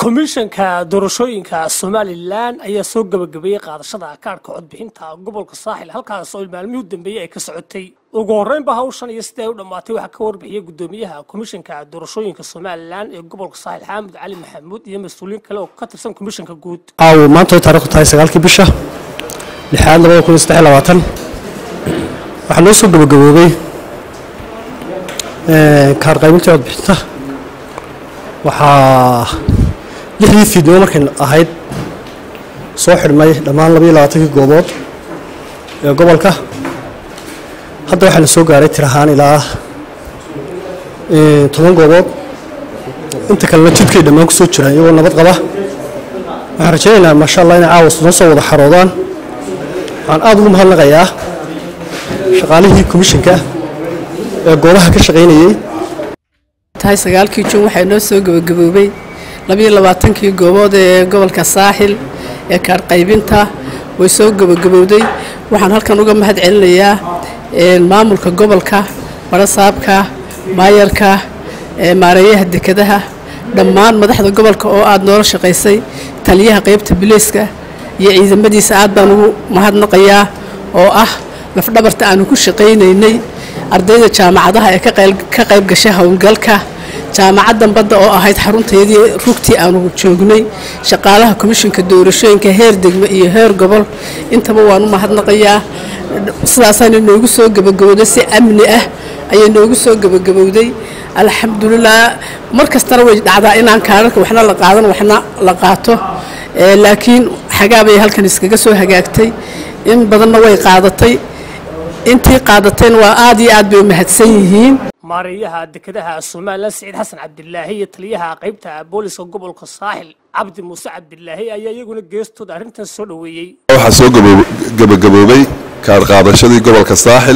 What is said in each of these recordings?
komishanka doorashooyinka somalilan ayaa soo gabagabeeyey qaadashada kaarhka codbixinta gobolka saaxil halkaas oo maalmihii u dambeeyey ay ka socotay ugu horreynba hawshan iyo sidii ay u dhammaatay waxaa ka warbixiyey gudoomiyaha komishanka doorashooyinka somalilan ee gobolka saaxil xaamud cali maxamuud iyo mas-uuliyiin kale oo ka tirsan komishanka guud aawo maanta way taarikhdu tahay sagaalkii bisha lixaad labada kun iyo saddex iyo labaatan waxaa noo soo gabagaboobay kaar qaybintii codbixinta waxaa lixdii fiidnimo markay ahayd soo xidhmay dhammaan labaiyo labaatankii goobood ee gobolka hadda waxaa la soo gaaray tir ahaan ilaa toban goobood inta kalena jidkay dhammaan ku soo jiraan iyagoo nabad qaba waxaan rajaynaynaa maasha allah inay caawas noo soo wada xaroodaan waxaan aada ugu mahadnaqayaa shaqaalihii komishanka ee goobaha ka shaqaynayey tahay sagaalkii jun waxaa noo soo gabagaboobay labiyo labaatankii goobood ee gobolka saaxil ee kaarqaybinta way soo gabagabowday waxaan halkan uga mahad celinayaa maamulka gobolka barasaabka maayarka maareeyaha dekadaha dhammaan madaxda gobolka oo aada noola shaqaysay taliyaha qaybta bileyska iyo ciidamadiisa aad baan ugu mahadnaqayaa oo ah lafdhabarta aanu ku shaqaynaynay ardayda jaamacadaha ee ka qayb gashay howlgalka jaamacaddan badda oo ahayd xarunteedii rugtii aanu joognay shaqaalaha komishinka doorashooyinka heer degmo iyo heer gobol intaba waan u mahadnaqayaa sidaasaana noogu soo gabagabowday si amni ah ayay noogu soo gabagabowday alxamdulilah mar kastana way dhacdaa inaan kaararka waxna la qaadan waxna la qaato laakiin xagaabay halkan iskaga soo hagaagtay in badanna way qaadatay intii qaadatayna waa aad iyo aad bay u mahadsan yihiin maareeyaha dekadaha somalilan siciid xasan cabdilaahi iyo taliyaha qaybta booliska gobolka saaxil cabdi muuse cabdilaahi ayaa iyaguna geestooda arrintan soo dhoweeyey waxaa soo gabagaboobay kaar qaadashadii gobolka saaxil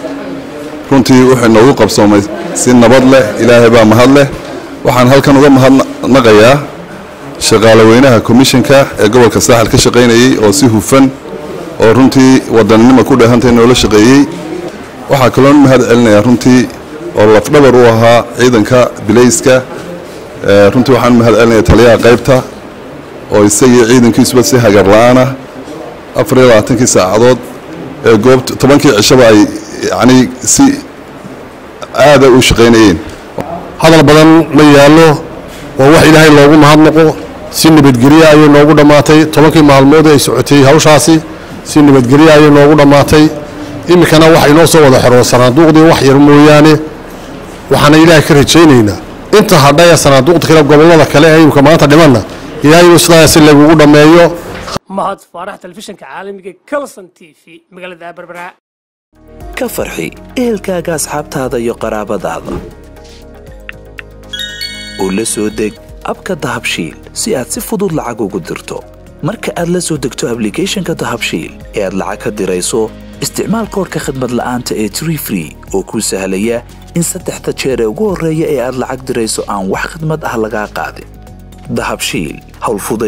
runtii wuxuu noogu qabsoomay si nabad leh ilaahay baa mahad leh waxaan halkan uga mahadnaqayaa shaqaalaweynaha komishanka ee gobolka saaxil ka shaqaynayey oo si hufan oo runtii wadannimo ku dheehantay noola shaqeeyey waxaa kaloon mahad celinayaa runtii oo lafdhabar u ahaa ciidanka bilayska runtii waxaan mahad celinaya taliyaha qaybta oo isagii ciidankiisuba si hagar la-aanah afar iyo labaatankii saacadood ee goobt tobankii cishaba ay yacnii si aada u shaqaynayeen hadal badan ma yaallo waa wax ilaahay loogu mahadnaqo si nabadgelye ayay noogu dhammaatay tobankii maalmood ay socotay hawshaasi si nabadgelye ayay noogu dhammaatay iminkana waxa inoo soo wada xero sanaaduuqdii wax yar mooyaane waxaana ilaahay ka rajaynaynaa inta hadhaya sanaaduuqda kale gobollada kale ee imika maanta dhimanna ilaahay inuu sidaas lagugu dhammeeyo mahad faarax telefishinka caalamiga calson t v magaalada berbera ka farxi ehelkaaga asxaabtaada iyo qaraabadaada oo la soo deg abka dahabshiil si aad si fudud lacag ugu dirto marka aad la soo degto ablicathonka dahabshiil ee aad lacag ka dirayso isticmaal koorka khadmad la'aanta ee tree free oo kuu sahlaya in saddexda jeer ee ugu horreeya ee aad lacag dirayso aan wax khadmad ah lagaa qaadin dahabshiil howlfuday